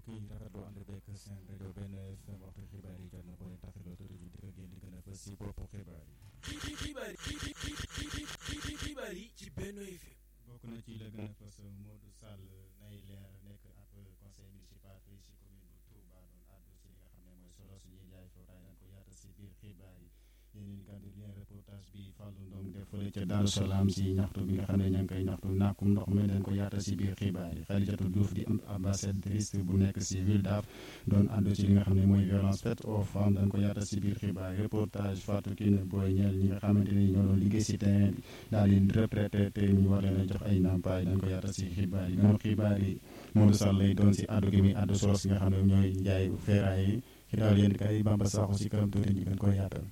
mbokk yi rafetlu ànd beeg seen rajo benn FM waxtu xibaar yi jot na boo leen tafetlu tuuti ñu dikk ak yéen di gën a fës si boppu xibaar yi. xibaar yi xibaar yi ci Benno FM. bokk na ci la gën a fës Modou Sall nay leer nekk ab conseil municipal fii si commune bu Touba doon àddu si li nga xam ne mooy solo suñuy jaay foofu dañ ko yaatal si biir xibaar yi. yeneen kàddu lien reportage bi Fallou Ndong def fële ca Daaru Salaam si ñaxtu bi nga xam ne ña ngi koy ñaxtu nàkkum ndox mi dañ ko yaatal si biir xibaar yi Khadijatou Diouf di ambassadrice bu nekk si ville Daaf doon àddu ci li nga xam ne mooy violence faite aux femmes dañ ko yaatal si biir xibaar yi reportage Fatou Kiné Boy ñeel ñi nga xamante ni ñoo doon liggéey si terrain bi daal di retraité te ñu war leen a jox ay nampaay dañ ko yaatal si xibaar yi gannaaw xibaar yi Modou Sall lay doon si àddu gi muy àddu solo si nga xam ne ñooy njaay feeraay yi xibaar yéen kay Bamba Sakho si kanam tuuti ñu gën koy yaatal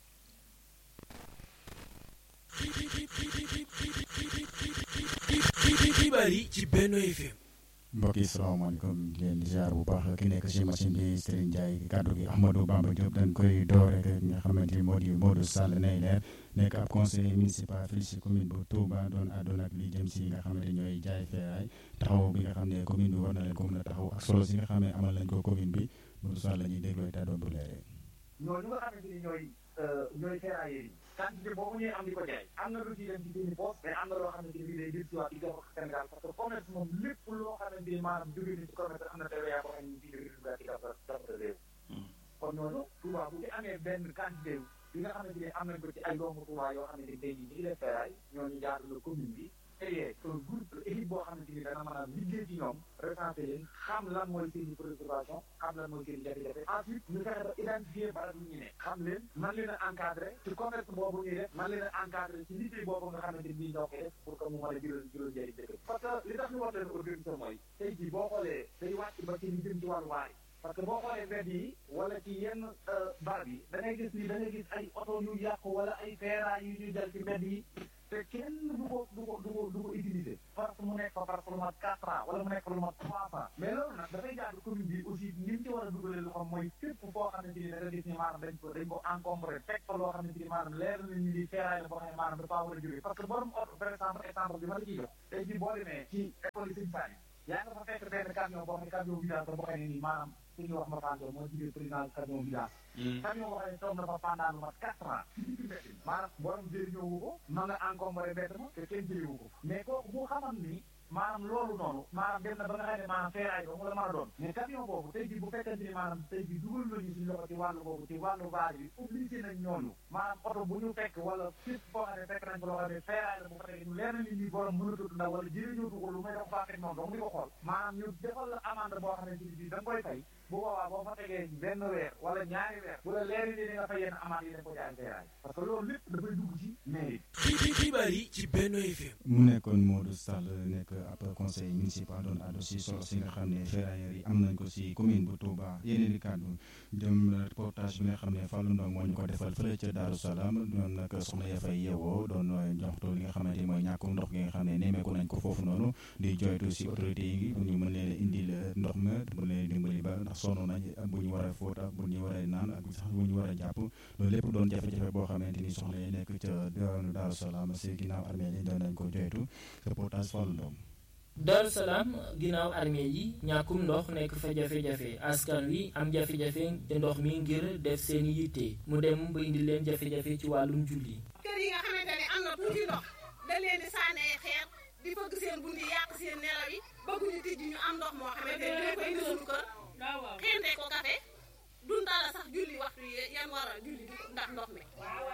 xibaar yi ci Benno FM. mbokk yi salaamaaleykum di leen di ziar bu baax ki nekk si machine bi Serigne Ndiaye kàddu gi Ahmadou Bamba Diop dañ koy door rek nga xamante ni moo di Modou Sall nay leer nekk ab conseiller municipal fii si commune bu Touba doon àddoon ak li jëm si nga xamante ñooy jaay feeraay taxaw bi nga xam ne commune bi war na leen ko mën a taxaw ak solo si nga xam ne amal nañ ko commune bi Modou Sall la ñuy dégloo te doon bu leeree. ñooñu nga xamante ni ñooy ñooy ferrailleurs yi quantité boobu ñuy am di ko jaay am na lu ciy dem ci seeni poste mais am na loo xamante ni day jël ci waat di jox Sénégal parce que commerce moom lépp loo xamante ni maanaam jóge ni ci commerce am na TVA boo xam ne fii dëgg duggaat ci dafa dafa réew kon ñooñu Touba bu ci amee benn quantité bi nga xamante ni am nañ ko ci ay doomu Touba yoo xamante ni tey jii ñi def ferraille ñooñu jaar la commune bi créé un groupe équipe boo xamante ni dana mën a liggéey ci ñoom recensé leen xam lan mooy seen i préoccupation xam lan mooy seen i jafe-jafe ensuite ñu fexe ba identifier barab yi ñu ne xam leen man leen a encadré ci commerce boobu ñuy def man leen a encadré ci liggéey boobu nga xamante ni ñoo koy def pour que mu mën a jural jural njëriñ dëkk parce que li tax ñu war leen organiser mooy tey jii boo xoolee day wàcc ba ci li jëm ci wàllu waay parce que boo xoolee mbedd yi wala ci yenn barab yi da ngay gis ni da ngay gis ay oto yu yàqu wala ay feeraay yu ñuy jël ci mbedd yi te kenn du ko du ko du ko du ko utiliser parce que mu nekk fa parce que lu mat quatre ans wala mu nekk lu mat trois ans mais loolu nag dafay jaadu commune bi aussi ñi ci war a dugalee lu xam mooy fépp foo xamante ni da nga gis ni maanaam dañ ko dañ ko encombré teg fa loo xamante ni maanaam leer na ñu di feeraay la boo xam ne maanaam dafa war a jógee parce que borom oto par exemple exemple bi ma la ciy jox tey jii boo demee ci école yi sëñ Sani yaa nga fa fekk benn camion boo xam ne camion village la boo xam ne nii maanaam suñu wax ma fànn moo jigee président camion village camion boo xam ne toog na fa pendant lu mat quatre ans maanaam borom jëriñoo wu ko ma nga encombré bett ma te kenn jëriwu ko mais kooku bu xaman ni maanaam loolu noonu maanaam dem na ba nga xam ne maanaam feeraay ba mu la mën a doon mais camion boobu tey jii bu fekkente ni maanaam tey jii dugal nañu suñu loxo ci wàllu boobu ci wàllu vague bi obligé nañ ñooñu maanaam oto bu ñu fekk wala fépp boo xam ne fekk nañ ko loo xam ne feeraay la bu ko fekkee ñu leer na nit ñi borom mënatut ndaw wala jëriñootu ko lu may dafa faa fekk noonu donc di ko xool maanaam ñu defal la amende boo xam ne ci bi da nga koy fay bu boobaa boo fa tegee benn weer wala ñaari weer bu la leeri ni di nga fay yenn amende yi dañ ko jaay feeraay parce que loolu lépp dafay dugg ci mairie xibaar yi ci Benno FM. mu nekkoon Modou Sall nekk ab conseil municipal doon àddu si solo si nga xam ne ferrailleurs yi am nañ ko si commune bu Touba yeneen i kàddu jëm reportage bi nga xam ne Fallou Ndong moo ñu ko defal fële ca Daaru Salaam doon nag soxna ya fay yeewoo doon joxtu li nga xamante ni mooy ñàkkum ndox gi nga xam ne nemmeeku nañ ko foofu noonu di joytu si autorité yi bu ñu mën leen indil ndox ma bu leen dimbali ba ndax sonn nañ bu ñu war a fóot ak bu ñu war a naan ak sax bu ñu war a jàpp loolu lépp doon jafe-jafe boo xamante ni soxna yi nekk ca Daaru Salaam si ginnaaw armée yi doon nañ ko joytu reportage Fallou Ndong Daaru Salaam ginnaaw armée yi ñàkkum ndox nekk fa jafe-jafe askan wi am jafe-jafe te ndox mi ngir def seeni yitte mu dem ba indi leen jafe-jafe ci wàllum julli. kër yi nga xamante ne am na tuuti ndox da leen di sànni ay xeer di fëgg seen bunt yi yàq seen nelaw yi bëgguñu tijji ñu am ndox moo xamante ne dina ko indi suñu kër xente ko kafe dundala sax julli waxtu yi yan war a julli ndax ndox mi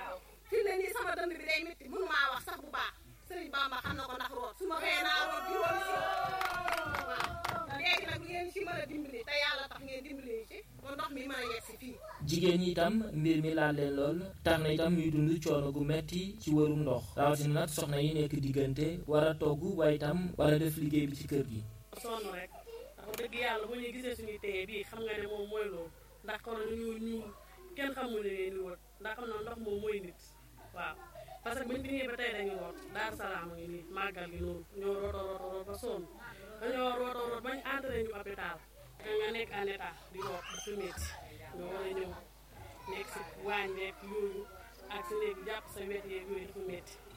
fi mu ne nii sama dënd bi day métti mënu maa wax sax bu baax sëriñ Bamba xam na ko ndax root su ma xëyee naa root juróomi si waaw léegi nag ngeen ci mën a dimbali te yàlla tax ngeen dimbali ci ba ndox mi mën a yegg si fii jigéen ñi itam mbir mi laal leen lool tax na itam ñuy dund coono gu metti ci wërum ndox rawatina nag soxna yi nekk diggante war a togg waaye itam war a def liggéey bi ci kër gi. sonn rek ndax dëgg yàlla bu ñuy gisee suñuy téye bii xam nga ne moom mooy loolu ndax kon dañoo ñuul kenn xamul ne leen di wër ndax xam na ndox moom mooy nit waaw parce que buñ fi ñëwee ba tey dañu root Daaru Salaam ngi nii màggal gi noonu ñoo roto roto root ba sonn dañoo roto root bañ entré ñu hôpital da nga nekk en état di root dafa métti nga war a ñëw nekk si waañ beeg yooyu ak si nekk jàpp sa wet yeeg yooyu dafa métti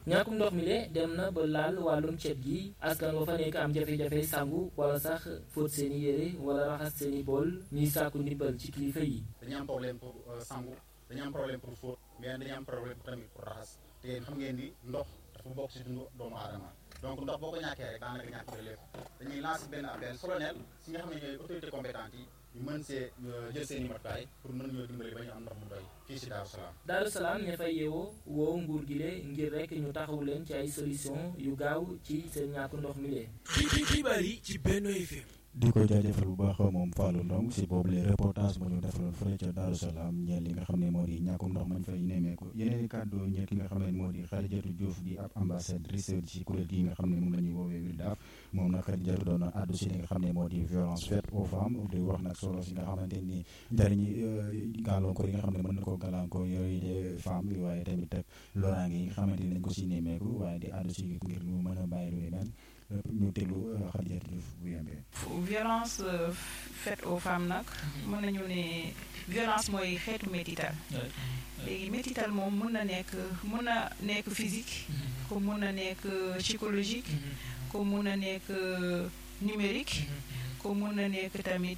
ñàkkum ndox mi le dem na ba laal wàllum cet gi askan wa fa nekk am jafe-jafe sangu wala sax fóot seeni yére wala raxas seeni bool ñuy sàkku ndimbal ci kilifa yi dañu am problème pour sangu dañu am problème pour fóot mais dañu am problème tamit pour raxas te yéen xam ngeen ni ndox dafa bokk ci dundu doomu aadama donc ndox boo ko ñàkkee rek daanaka ñàkk nga lépp dañuy lancer benn appel solennel si nga xam ne ñooy autorité compétente yi ñu mën see jël seen i matukaay pour mën ñoo dimbali ba ñu am ndox mu doy fii si Daaru Salaam Daaru Salaam ña fay yeewoo woo nguur gi le ngir rek ñu taxawu leen ci ay solution yu gaaw ci seen ñàkku ndox mi le xibaar yi ci Benno FM di ko jaajëfal bu baax moom Fallou Ndong si boobu les reportage mu ñu defaloon fële ca Daaru Salaam ñeel li nga xam ne moo di ñàkkum ndox mañ fay nemmeeku yeneen i kàddu ñeel ki nga xam ne moo di Khadijatou Diouf di ab ambassadrice ci kuréel gi nga xam ne moom la ñuy woowee WILDAF moom nag Khadijatou doon addu si li nga xam ne moo di violence faite aux femmes di wax nag solo si nga xamante ni njëriñi gàllankoor yi nga xam ne mën na koo gàllankoor yooyu de femme yi waaye tamit ak loraange yi nga xamante ni dañ ko si nemmeeku waaye di addu si ngir ñu mën a bàyyi lu ni mel ñu déglu Khadijatou Diouf bu yembee violence faite aux femmes nag mën nañu ne violence mooy xeetu métital léegi métital moom mun na nekk mun na nekk physique comme mun na nekk psychologique comme mun na nekk numérique comme mun na nekk tamit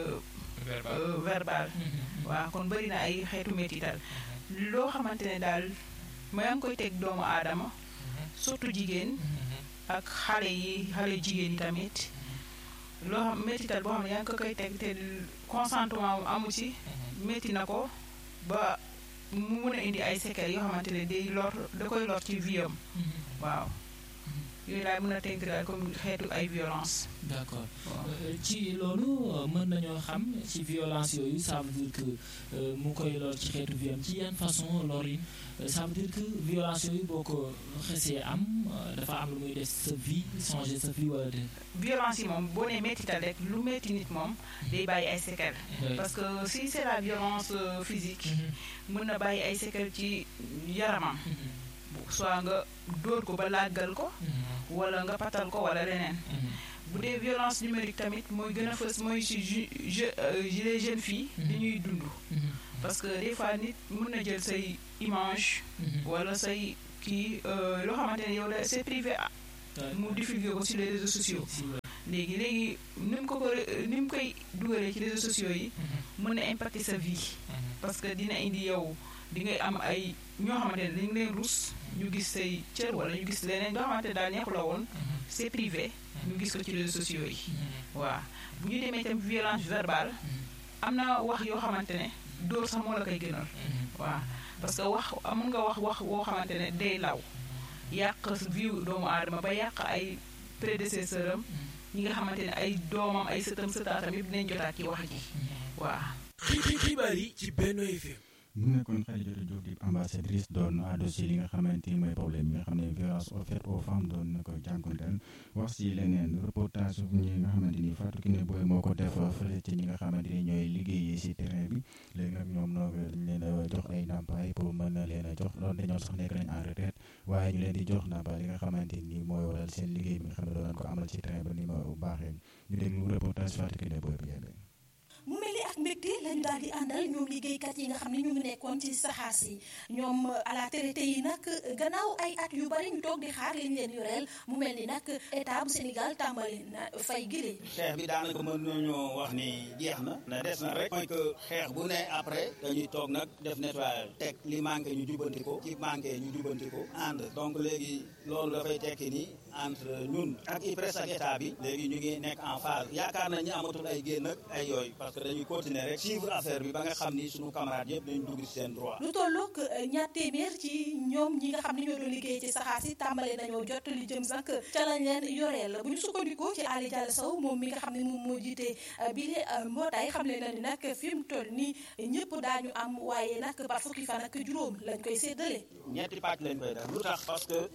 verbal waaw kon bëri na ay xeetu métital loo xamante ne daal ma yaa ngi koy teg doomu aadama surtout jigéen ak xale yi xale jigéen yi tamit loo xam métital boo xam ne yaa ngi ko koy teg te consentement amu ci métti na ko ba mu mun a indi ay séquelles yoo xamante ne day lor da koy lor ci vie am waaw yooyu laay mën a tënk daal comme xeetu ay violence d'accord ci loolu mën nañoo xam ci violence yooyu ça veut dire que mu koy lor ci xeetu vie am ci yan façon lor yi ça veut dire que violence yooyu boo ko xesee am dafa am lu muy def sa vie changer sa vie wala de violence yi moom boo nee méttital rek lu métti nit moom day bàyyi ay séquelles parce que si c'est la violence physique mën na bàyyi ay séquelles ci yaramam soit nga dóor ko ba làggal ko wala nga patal ko wala leneen bu dee violence numérique tamit mooy gën a fës mooy si je les jeunes filles li ñuy dund parce que des fois nit mën na jël say image wala say kii loo xamante ne yow la c'est privé mu diffuser ko sur les réseaux sociaux léegi léegi ni mu ko ko ni mu koy dugalee ci réseaux sociaux yi mën na impacter sa vie parce que dina indi yow di ngay am ay ñoo xamante ne dañu leen rus ñu gis say cër wala ñu gis leneen loo xamante ne daal neexu la woon c'est privé ñu gis ko ci réseaux sociaux yi waaw bu ñu demee tam violence verbale am na wax yoo xamante ne dóor sax moo la koy gënal waaw parce que wax amun nga wax wax woo xamante ne day law yàq vie doomu aadama ba yàq ay prédécesseur am ñi nga xamante ne ay doomam ay sëtam sëtaatam yëpp dinañ jotaat ci wax ji waaw xibaar yi ci Benno FM mu nekkoon Khadijatou Diouf di ambassadrice doon àddu si li nga xamante ni mooy problème yi nga xam ne violence faite aux femmes doon na ko jànkuwanteel wax si leneen reportage ñi nga xamante ni Fatou Kiné Boye moo ko def fële ci ñi nga xamante ni ñooy liggéeyee si terrain bi léegi nag ñoom noo dañ leen a jox ay ndàmpaay pour mën na leen a jox loolu dañoo sax nekk nañ en retraite waaye ñu leen di jox ndàmpaay li nga xamante ni mooy waral seen liggéey bi nga xam ne doon nañ ko amal ci terrain ba ni ma baaxee ñu déglu reportage Fatou Kiné Boye bi yéen mu mel ni ak mbégte lañu daal di àndal ñoom liggéeykat yi nga xam ne ñu ngi nekkoon ci saxaar si ñoom à la traité yi nag gannaaw ay at yu bari ñu toog di xaar liñ leen yoreel mu mel ni nag état bu Sénégal tàmbali na fay gile. xeex bi daanaka mën nañoo wax ni jeex na na des na rek mooy que xeex bu ne après dañuy toog nag def nettoyage teg li manqué ñu jubbanti ko ci manqué ñu jubbanti ko ànd donc léegi loolu dafay tekki ni entre ñun ak IPRES ak état bi léegi ñu ngi nekk en phase yaakaar nañ ni amatul ay génn ak ay yooyu parce que dañuy continuer rek suivre affaire bi ba nga xam ni suñu camarades yëpp dañu dugg ci seen droit. lu tollook ñaar téeméer ci ñoom ñi nga xam ne ñoo doon liggéey ci saxaar si tàmbale nañoo jot li jëm sax ca lañ leen yoreel bu ñu sukkandikoo ci Ali Diallo Sow moom mi nga xam ne moom moo jiite bile mbootaay xam leen na ni nag fi mu toll nii ñëpp daañu am waaye nag par fukki fan ak juróom lañ koy séddale. ñetti pàcc lañ koy def lu tax parce que.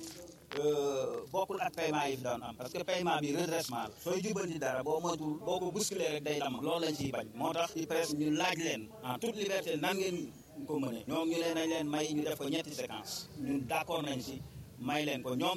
bokkul ak paiement yi fi daan am parce que paiement bi redressement la sooy jubbanti dara boo moytuwul boo ko bousculé rek day lam loolu lañ ciy bañ moo tax ci presse ñu laaj leen en toute liberté nan ngeen ko mënee ñoom ñu leen nañ leen may ñu def ko ñetti séquence ñun d'accord nañ si may leen ko ñoom tamit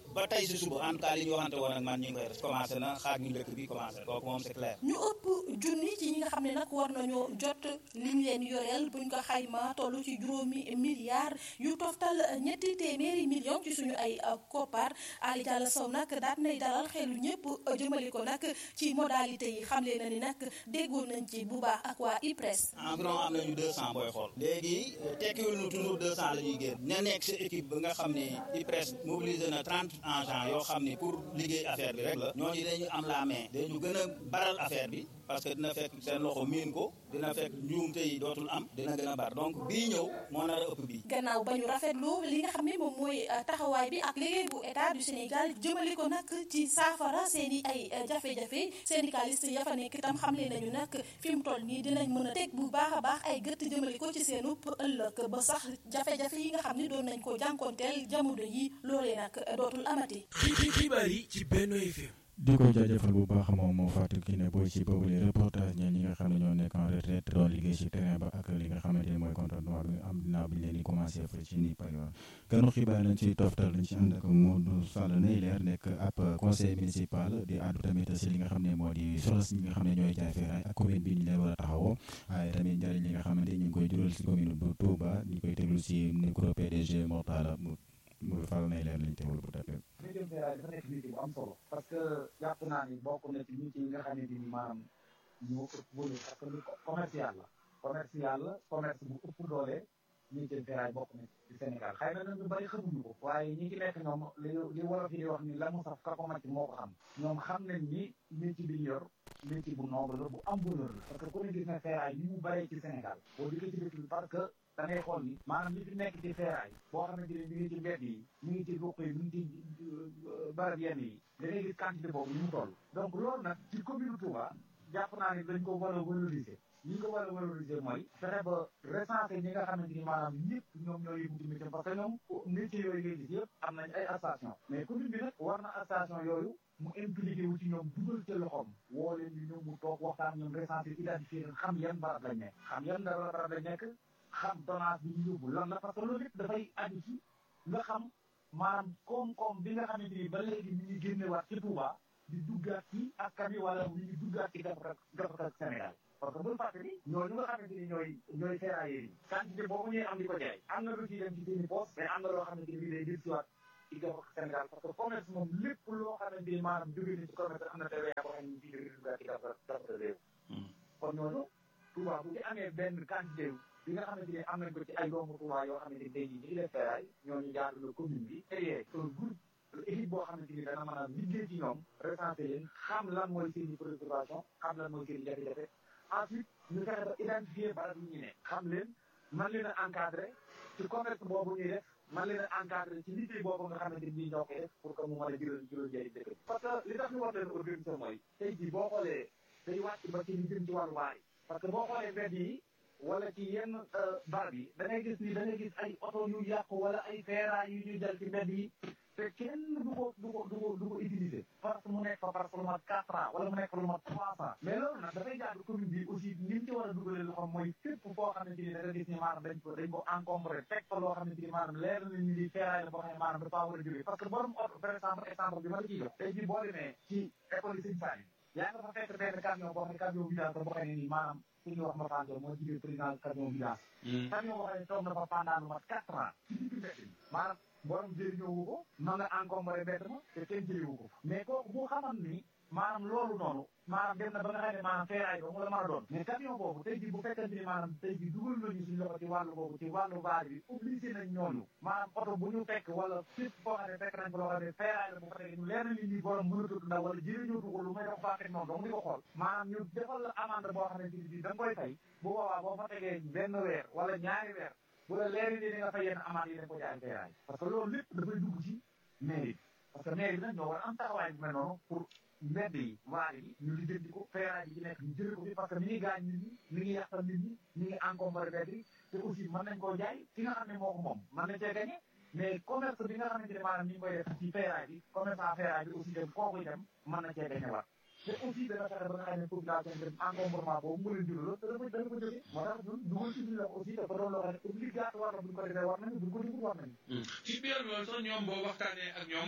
ba tey si suba en tout cas li ñu waxante woon ak man ñu ngi koy def commencé na xaaj ñu njëkk bi commencé kooku moom c'est clair. ñu ëpp junni ci ñi nga xam ne nag war nañoo jot liñ leen yoreel buñ ko xayma toll ci juróomi milliards yu toftal ñetti téeméeri millions ci suñu ay koppar Ali Diallo Sow nag daat nay dalal xelu ñëpp jëmale ko nag ci modalité yi xamle na ni nag déggoon nañ ci bu baax ak waa IPRES. environ am nañu 200 booy xool. léegi tekkiwul nu toujours 200 la ñuy génn. ña nekk si équipe ba nga xam ni IPRES mobilisé na 30 agents yoo xam ni pour liggéey affaire bi rek la. ñooñu dañu am la main. dañu gën a baral affaire bi parce que dina fekk seen loxo miin ko dina fekk njuumte yi dootul am dina gën a bar donc bii ñëw moo nar a ëpp bii. gannaaw ba ñu rafetlu li nga xam ne moom mooy taxawaay bi ak liggéey bu état du Sénégal jëmale ko nag ci saafara seen i ay jafe-jafe syndicaliste ya fa nekk itam xamle nañu nag fi mu toll nii dinañ mën a teg bu baax a baax ay gëtt jëmale ko ci seenu ëllëg ba sax jafe-jafe yi nga xam ne doon nañ ko jànkoonteel jamono yi loolee nag dootul amati. xibaar yi ci Benno FM. di ko jaajëfal bu baax moom moo Fatou Kiné Boy ci boobu les reportage ñeen ñi nga xam ne ñoo nekk en retraite doon liggéey ci terrain ba ak li nga xamante ni mooy contrat noir bi am dinaa bi ñu leen di commencé fa ci nii par exemple ganu xibaar lañ ci toftal lañ ci ànd ak Modou Sall Neyler nekk ab conseil municipal di àddu tamit si li nga xam ne moo di solos ñi nga xam ne ñooy jaay feeraay ak commune bi ñu leen war a taxawoo waaye tamit njëriñ li nga xamante ñu ngi koy jural si commune bu Touba ñu koy teglu si micro PDG Mortala mu mu Fall Neyler lañ teglu bu tàppee métier ferraille dafa nekk métier bu am solo parce que jàpp naa ni bokk na ci métier yi nga xamante ni maanaam ñoo ëpp bële parce que lu commercial la commercial la commerce bu ëpp doole métier ferraille bokk na ci Sénégal xëy na nag ñu bëri xamuñu ko waaye ñi ci nekk ñoom li li wolof yi di wax ni la mu saf ka ko màcc moo ko xam ñoom xam nañ ni métier bi ñu yor métier bu noble la bu am valeur la parce que ku ne gis na ferraille ni mu bëree ci Sénégal boo dikkee ci dëkk bi parce que da ngay xool ni maanaam li fi nekk ci ferraille boo xamante ne mi ngi ci mbedd yi mi ngi ci ruq yi mi ngi ci barab yenn yi da ngay gis quantité boobu ni mu toll donc loolu nag ci commune Touba jàpp naa ni dañ ko war a valoriser ñi nga war a valoriser mooy fexe ba recenser ñi nga xamante ni maanaam ñëpp ñoom ñoo yëngu ci métier parce que ñoom métier yooyu ngay gis yëpp am nañ ay station mais commune bi nag war na station yooyu mu impliqué wu ci ñoom dugal ca loxoom woo leen ñu ñëw mu toog waxtaan ñoom recenser identifier leen xam yan barab lañ nekk xam yan barab lañ nekk xam tonnage bi ñu yóbbu lan la parce que loolu lépp dafay aju ci nga xam maanaam koom-koom bi nga xamante ni ba léegi mi ngi génnewaat ci Touba di duggaat ci askan wi wala mi ngi duggaat ci gafaka gafaka Sénégal parce que bul fàtte ni ñooñu nga xamante ni ñooy ñooy ferrailleurs yi quantité boobu ñuy am di ko jaay am na lu ciy dem ci seeni poste mais am na loo xamante ni day jël siwaat ci gafaka Sénégal parce que commerce moom lépp loo xamante ni maanaam jóge ni ci commerce am na TVA boo xam ne bii di duggaat ci gafaka gafaka réew kon ñooñu Touba bu ci amee benn quantité bi nga xamante ni am nañ ko ci ay doomu Touba yoo xamante ni tey jii ñu ngi def ferraille ñooñu jaar na commune bi créé un groupe équipe boo xamante ni dana mën a liggéey ci ñoom recensé leen xam lan mooy seen i préoccupation xam lan mooy seen i jafe-jafe ensuite ñu fexe ba identifier barab yi ñu ne xam leen man leen a encadré ci commerce boobu ñuy def man leen a encadré ci liggéey boobu nga xamante ni ñoo koy def pour que mu mën a jural jural njëriñ dëkk bi parce que li tax ñu war leen organiser mooy tey jii boo xoolee day wàcc ba ci li jëm ci wàllu waar yi parce que boo xoolee mbedd yi wala ci yenn barab yi da ngay gis ni da ngay gis ay oto yu yàqu wala ay feeraay yu ñuy jël ci mbedd yi te kenn du ko du ko du ko du ko utiliser parce que mu nekk fa parce que lu mat quatre ans wala mu nekk lu mat trois ans mais loolu nag dafay jaadu commune bi aussi ni mu ci war a dugalee lu xam mooy fépp foo xamante ni da nga gis ni maanaam dañ ko dañ ko encombré teg fa loo xamante ni maanaam leer na ni lii feeraay la boo xam ne maanaam dafa war a jógee parce que borom oto par exemple exemple bi ma la ciy jox tey jii boo demee ci école yi sëñ Sall yaa nga fa fekk benn camion boo xam ne camion vidange la boo xam ne nii maanaam su ñu wax ma Fane moo jigéen président camion vidange. camion boo xam ne toog na fa pendant lu mat quatre ans ci digg mbedd mi maanaam borom jëriñoo wu ko ma nga encombré mbedd ma te kenn jëriñoo ko mais kooku bu xaman ni maanaam loolu noonu maanaam dem na ba nga xam ne maanaam feeraay ba mu la mën a doon mais camion boobu tey jii bu fekkente ni maanaam tey jii dugal nañu suñu loxo ci wàllu boobu ci wàllu vaar bi obligé nañ ñooñu maanaam oto bu ñu fekk wala fépp foo xam ne fekk nañ ko loo xam ne feeraay la bu ko fekkee ñu leer na ni nii borom mënatut ndaw wala jëriñoo ko lu may def faa teg noonu donc di ko xool maanaam ñu defal la amande boo xamante ni bii da nga koy fay bu boobaa boo fa tegee benn weer wala ñaari weer bu la leeri ni nga fay yenn amande yi dañ ko jaay feeraay parce que loolu lépp dafay dugg ci mairie parce que mairie bi nag ñoo war a am taxawaay bu mel noonu pour mbedd yi waar yi ñu lijjanti ko feeraay yi ci nekk ñu jëlee ko fi parce que mi ngi gaañ nit ñi mi ngi yàqal nit ñi mi ngi encombré mbedd yi te aussi mën nañ koo jaay ki nga xam ne moo ko moom mën nañ cee gagné mais commerce bi nga xamante ne maanaam ñu ngi koy def ci feeraay bi commerçant feeraay bi aussi dem kooku itam mën na cee gagné waat te aussi dana fexe ba nga xam ne population bi dem encombrement boobu mu leen jural te dafa dana ko jógee moo tax ñun dugal ci loxo aussi dafa doon loo xam ne obligatoire la bu ñu ko defee war nañu bu ñu ko defee war nañu ci biir loolu sax ñoom boo waxtaanee ak ñoom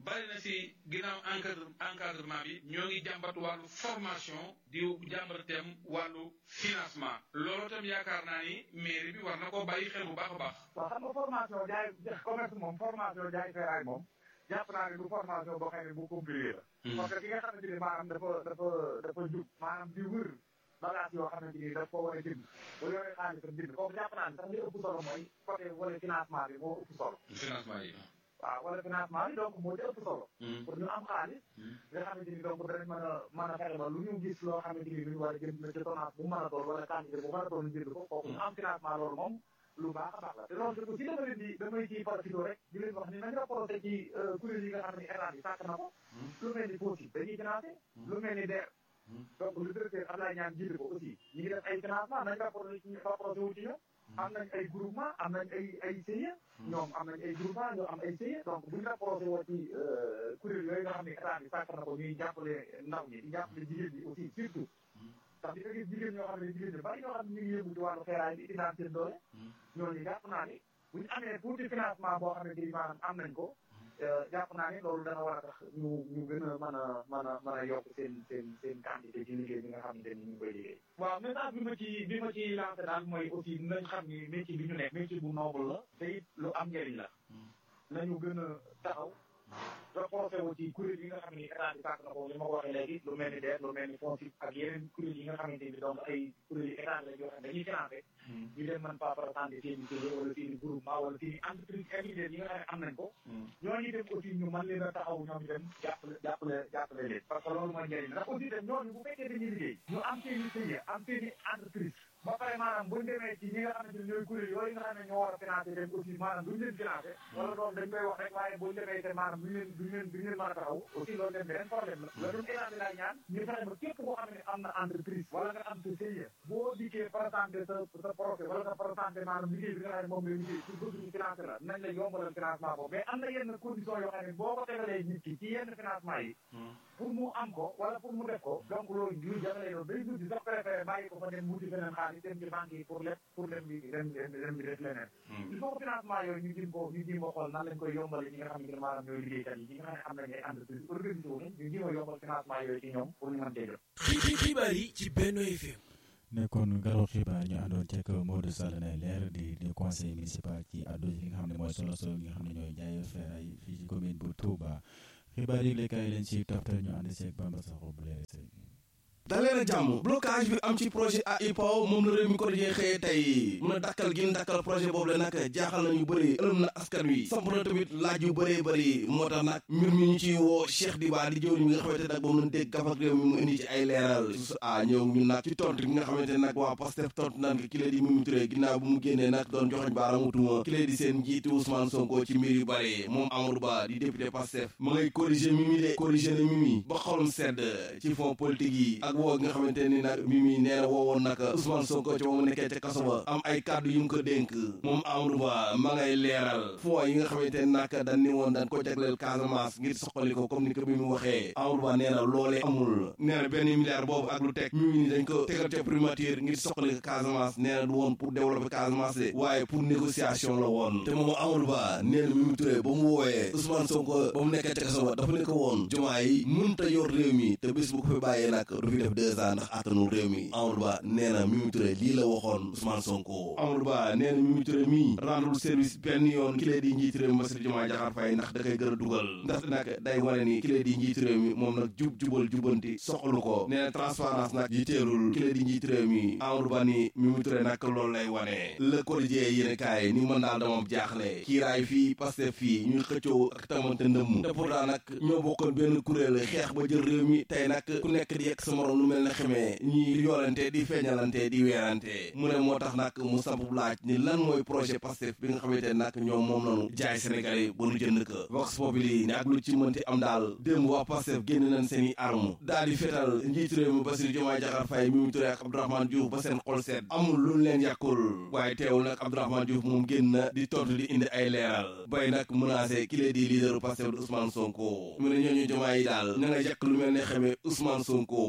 bari na si ginnaaw encadre encadrement bi ñoo ngi jàmbat wàllu formation di jàmbat itam wàllu financement loolu itam yaakaar naa ni mairie bi war na koo bàyyi xel bu baax a baax. waaw xam nga formation jaay commerce moom formation jaay feeraay moom jàpp naa ne du formation boo xam ne bu compliqué la. parce que ki nga xamante ni maanaam dafa dafa dafa jub maanaam di wër bagage yoo xamante ni daf ko war a jënd bu yoree xaalis tam jënd kooku jàpp naa ne sax li ëpp solo mooy côté wala financement bi moo ëpp solo. financement yi. waaw wala financement bi donc moo ci ëpp solo. pour ñu am xaalis. nga xamante ni donc danañ mën a mën a fexe ba lu ñu gis loo xamante ni lu ñu war a jënd na ci tonnage bu mën a doon wala quantité bu mën a doon jënd ko kooku ñu am financement loolu moom lu baax a baax la te loolu aussi dama leen di damay ci profité rek di leen wax ni nañ rapporté ci kuréel yi nga xam ne état bi sàkk na ko lu mel ni FOSI dañuy financé lu mel ni DER donc le directeur Abdoulaye Niane jiite ko aussi ñu ngi def ay financement nañ rapporté ci rapporté wu ci ñoom am nañ ay groupement am nañ ay ay CIE ñoom am nañ ay groupement ñoo am ay CIE donc buñu rapporté woo ci kuréel yooyu nga xam ne état bi sàkk na ko ñuy jàppale ndaw ñi di jàppale jigéen ñi aussi surtout ndax di nga gis jigéen ñoo xam ne jigéen ñi bari ñoo xam ne ñu ngi yëngu ci wàllu xeeraay bi di daan seen doole ñooñu jàpp naa ni bu ñu amee tuuti financement boo xam ne di maanaam am nañ ko jàpp naa ni loolu dana war a tax ñu ñu gën a mën a mën a mën a yokk seen seen seen quantité ci liggéey bi nga xamante ni ñu ngi koy liggéey waaw message bi ma ci bi ma ci lancé daal mooy aussi nañ xam ni métier bi ñu nekk métier bu noble la te it lu am njëriñ la nañu gën a taxaw reporté wu ci kuréel yi nga xam ni état bi sàkk na ko li ma ko waxee léegi lu mel ni DER lu mel ni FONSIP ak yeneen kuréel yi nga xamante ni donc ay kuréel yi état la yoo xam ne dañuy financé ñu dem mën pas présenté seen i série wala seen i groupement wala seen i entreprise individuelle yi nga xam ne am nañ ko ñooñu dem aussi ñu mën leen a taxaw ñoom itam jàppale jàppale jàppale leen parce que loolu mooy njëriñ ndax aussi tam ñooñu bu fekkee dañuy liggéey ñu am seen i série am seen i entreprise ba pare maanaam buñu demee ci ñi nga xamante ne ñooy kuréel yooyu nga xam ne ñoo war a financé dem aussi maanaam duñu leen financé wala loolu dañ koy wax rek waaye buñu demee te maanaam duñu leen duñu leen duñu leen mën a taxaw aussi loolu dem beneen problème la loolu état bi laay ñaan ñu fexe ba képp koo xam ne am na entreprise wala nga am sa CIE boo dikkee présenté sa sa projet wala nga présenté maanaam liggéey bi nga xam ne moom lay liggéey pour bëgg ñu financé la nañ la yombalal financement boobu mais am na yenn condition yoo xam ne boo ko tegalee nit ki ci yenn financement yi pour mu am ko wala pour mu def ko donc loolu luy jagalee loolu day mujj sax préféré bàyyi ko fa dem wuti feneen xaalis dem ci banque yi pour lépp pour dem bi dem dem bi def leneen il faut que financement yooyu ñu jëm ko ñu jëm ko xool nan lañ koy yombale ñi nga xam ne maanaam ñooy liggéeykat yi ñi nga xam ne am nañ ay entreprise organisé wu nañ ñu jëm a yombal financement yooyu ci ñoom pour ñu mën cee jot xibaar yi ci Benno FM nekkoon garo xibaar ñu àndoon ceeg Modou Sall nay leer di di conseil municipal ci àddu yi nga xam ne mooy solo solo yi nga xam ne ñooy jaay feeraay fii ci commune bu Touba xibaar yi léegi leen ci toftal ñu ànd ceeg Bamba Sakho bu leer daleen ak jàmm blocage bi am ci projet AIPAO moom la réew mi ko dajee xëyee tey mun a dakkal gi ñu dakkal projet boobu la nag jaaxal na ñu bëri ëlëm na askan wi samp na tamit laaj yu bëree bëri moo tax nag mbir mi ñu ciy woo Cheikh Diba di jëw mi nga xamante nag moom lañ dégg gafak réew mi mu indi ci ay leeral su a ñëw ñu nag ci tontu gi nga xamante nag waa Pastef tontu nan ki lee di Mimi Touré ginnaaw bu mu génnee nag doon joxoñ baaraamu tuuma ki lee di seen njiiti Ousmane Sonko ci mbir yu bëri moom Amadou Ba di député Pastef ma ngay corriger Mimi de corriger na Mimi ba xolum sedd ci fond politique yi ak woo nga xamante ni nag Mimi nee na woowoon nag Ousmane Sonko ci ba mu nekkee ca kaso ba am ay kàddu yu mu ko dénk moom Amadou Ba ma ngay leeral foo yi nga xamante ni nag dañ ni woon dañ ko jagleel Casamance ngir soxali ko comme ni ko Mimi waxee Amadou Ba nee na loolee amul nee na benn milliard boobu ak lu teg Mimi ni dañ ko tegal ca primature ngir soxali ko Casamance nee na du woon pour développer Casamance de waaye pour négociation la woon te moom Amadou Ba nee na Mimi Touré ba mu woowee Ousmane Sonko ba mu nekkee ca kaso ba dafa ne ko woon jumaa yi mënta yor réew mi te bis bu ko fi bàyyee nag du fi def deux ans ndax attanul réew mi Amadou Ba nee na Mimi Touré lii la waxoon Ousmane Sonko Amadou Ba nee na Mimi Touré mii rendul service benn yoon ki lee di njiit réew mi Bassirou Diomaye Diakhar Faye ndax da koy gën a dugal ndax nag day wane ni ki lee di njiit réew mi moom nag jub jubal jubanti soxlu ko nee na transparence nag jiteelul ki lee di njiit réew mi Amadou Ba ni Mimi Touré nag loolu lay wane le quotidien yéen kaay ni mën daal damam jaaxle kiiraay fii Pastef fii ñuy xëccoo ak tamante ndëmm te pourtant nag ñoo bokkoon benn kuréel xeex ba jël réew mi tey nag ku nekk di yekk sa morom lu mel ne xamee ñi yoolante di feeñalante di weerante mu ne moo tax nag mu samp laaj ni lan mooy projet Pastef bi nga xamante nag ñoom moom nanu jaay Sénégalais ba nu jënd ko Vox Populi ne ak lu ci mënti am daal démb waa Pastef génn nañ seen i arme daal di fetal njiitu réew mi Bassirou Diomaye Diakhar Faye Mimi Touré ak Abdourahmane Diouf ba seen xol seet amul luñ leen yàkkul waaye teewul nag Abdourahmane Diouf moom génn na di tontu di indi ay leeral bay nag menacé ki lee di leaderu Pastef di Ousmane Sonko mu ne ñooñu Diomaye yi daal ña nga yàq lu mel ne xamee Ousmane Sonko yéen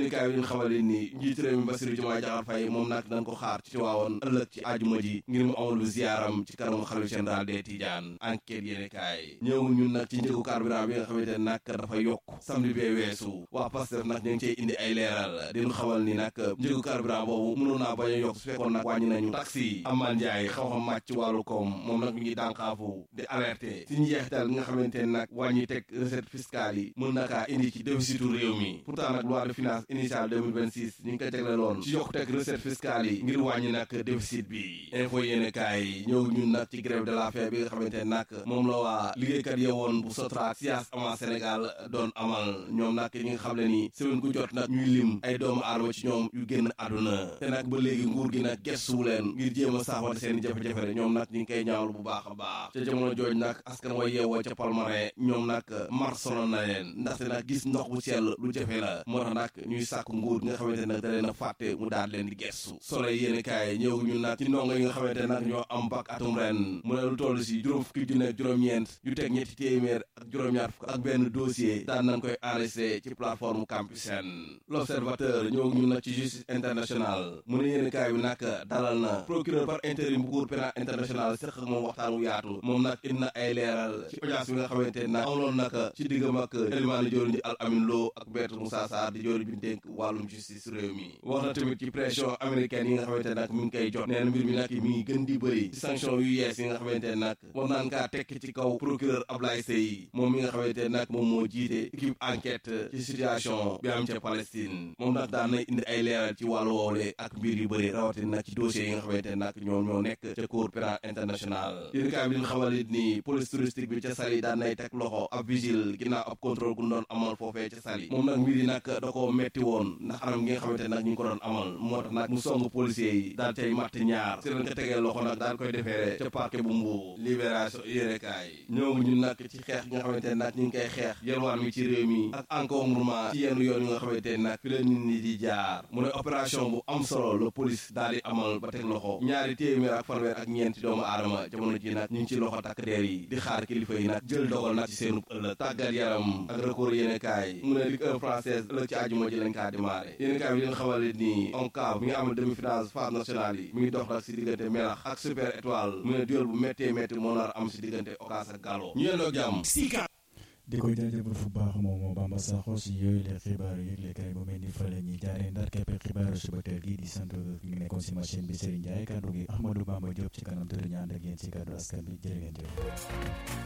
yéeni kaay bi ñu xamal leen ni njiitu réew mi Bassirou Diomaye Diakhar Faye moom nag dañ ko xaar ci Tiwaawoon ëllëg ci àjjuma ji ngir mu amal bu ziyaaram ci kanamu xalifa général des Tidianes enquête yéeni kaay ñëw ñun nag ci njëgu carburant bi nga xamante ne nag dafa yokk samedi bee weesu waa Pastef nag ñu ngi cey indi ay leeral dinu xamal ni nag njëgu carburant boobu mënoon naa bañ a yokk su fekkoon nag wàññi nañu taxi yi Aman Ndiaye xam-xam màcc ci wàllu koom moom nag mi ngi dànkaafu di alerté ci njeexital nga xamante ne nag wàññi teg recette fiscale yi mën na kaa indi ci déficitu réew mi pourtant nag loi de finance initiale 2026 ñu ngi ko tegleloon ci yokk teg recette fiscale yi ngir wàññi nag déficit bi info yéene kaay ñëw ñun nag ci grève de la faim bi nga xamante ne nag moom la waa liggéeykat yewoon bu Sotrac sias ama Sénégal doon amal ñoom nag ñi nga xam ne ni semaine ku jot nag ñuy lim ay doomu aadama ci ñoom yu génn àdduna te nag ba léegi nguur gi nag gestuwu leen ngir jéem a saafara seen i jafe-jafe ñoom nag ñu ngi koy ñaawlu bu baax a baax ca jamono jooj nag askan wa yeewoo ca Palmarin ñoom nag mar sonal na leen ndaxte nag gis ndox bu sell lu jafe la moo tax nag ñuy sàkk nguur gi nga xamante nag da leen a fàtte mu daal leen di gestu solo yéene kaay ñëw ñu nag ci ndongo yi nga xamante nag ñoo am bac atum ren mu ne lu toll si juróom fukki junne ak juróom-ñeent yu teg ñetti téeméer ak juróom-ñaar fukk ak benn dossier daan nañ koy enregistré ci plateforme Campusen l'observateur ñëw ñu nag ci justice internationale mu ne yéene kaay bi nag dalal na procureur par intérim bu cour pénal international sëq ak moom waxtaan wu yaatu moom nag indi na ay leeral ci audience bi nga xamante nag amaloon nag ci diggam ak élimaani joriñ ji al amin loo ak maître Moussa Sarr di joriñ bi ñu dénk wàllum justice réew mi wax na tamit ci pression américaine yi nga xamante nag mi ngi koy jot nee na mbir mi nag mi ngi gën di bëri ci sanction yu yees yi nga xamante nag war naan kaa tekk ci kaw procureur Ablaye Seye moom mi nga xamante nag moom moo jiite équipe enquête ci situation bi am ca Palestine moom nag daan na indi ay leeral ci wàllu woowle ak mbir yu bëri rawatina nag ci dossiers yi nga xamante nag ñoom ñoo nekk ca cour pénal international yéen kaay bi ñu xamal it ni police touristique bi ca Saly daan nay teg loxo ab vigile ginnaaw ab contrôle gu doon amal foofee ca Saly moom nag mbir yi nag da koo metti woon ndax anam gi nga xamante nag ñu ngi ko doon amal moo tax nag mu song policiers yi daal cay matt ñaar si lañ ko tegee loxo nag daal koy defeere ca parquet bu Mbour libération yéene kaay ñëw ñun nag ci xeex gi nga xamante nag ñu ngi koy xeex yelwaan mi ci réew mi ak encombrement ci yenn yoon yi nga xamante nag fi la nit ñi di jaar mu ne opération bu am solo la police daal di amal ba teg loxo ñaari téeméer ak fanweer ak ñeenti doomu aadama jamono ji nag ñu ngi ci loxo takk deer yi di xaar kilifa yi nag jël dogal nag ci seenub ëllëg tàggat yaram ak record yéene kaay mu ne Ligue 1 française ëllëg ci àjjuma ji lañ kaa démarré yéene kaay bi leen xamal ni ONCAV mi ngi amal demi finale phase nationale yi mi ngi dox nag si diggante Melax ak Super Étoile mu ne duel bu méttee métti moo nar am si diggante Okas ak Gallo ñu yendoo jàmm di koy jaajëfal fu baax moom moo Bamba Sakho si yooyu les xibaaru yëglekaay bu mel ni fa la ñuy jaaree ndar keppe xibaaru suba teel gi di sant ñu nekkoon si machine bi Serigne Ndiaye kaddu gi Ahmadou Bamba Diop ci kanam tëdd ñu ànd ak yéen si kaddu askan bi jërë ngeen jëf